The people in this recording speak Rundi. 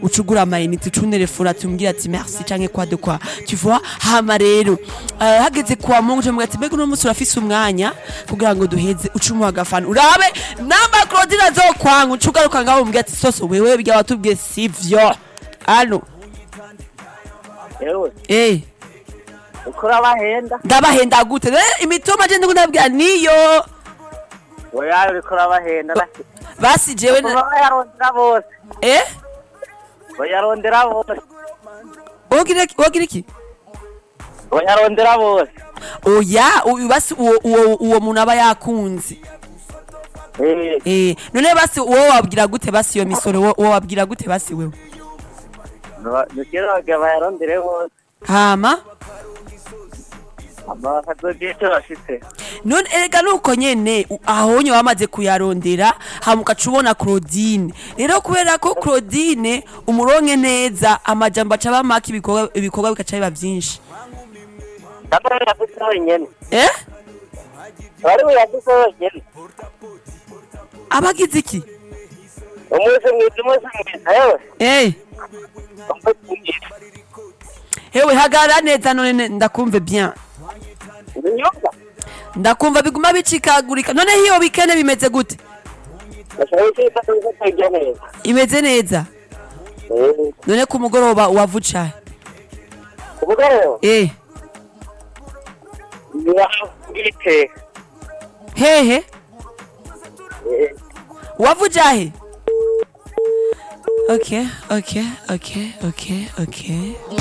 ucugura amayinite ucunelefona tumbwira ati merci canke kwa de kwa tu vois hama rero uh, hageze kwa mungu cyo ati mbega uno munsi urafise umwanya kugira ngo duheze ucumuha agafana urabe namba Claudine azokwanga ucugaruka ngaho umbwira ati soso wewe bya watubwiye sivyo alo yewe eh uko urabahenda ndabahenda gute eh imitoma je ndiko ndabwira niyo oya uriko urabahenda nasi basi jewe na- bayarondera bose eh bayarondera bose wogira iki- wogira iki bayarondera bose oya uyu basi uwo uwo uwo muntu aba yakunze Eh, eh none basi wowe wabwira gute basi iyo misoro wo- wowe wabwira gute basi wewe no- nukira bagira bayarondere bose hama ama bakazogira icyo bafite none erega nuko nyene u- ahonye wamaze kuyarondera hama ugaca ubona claudine rero kubera ko claudine umuronke neza amajambo aca aba make ibikorwa ibikorwa bigaca biba vyinshi kandi bari buyafise wenyene eh bari buyafise wenyene abagize iki umunsi mwiza umunsi mwiza yewe eh umunsi mwiza hewe hagarara neza none ne- ndakumve bien ibinyobwa ndakumva biguma bicikagurika none hiyo bikene bimeze gute bashobora gukita kuza kwirya neza imeze neza Eh, none ku mugoroba wavucaye kuvuga rero eh ntibiteka hehe wavujahe okay okay okay okay okay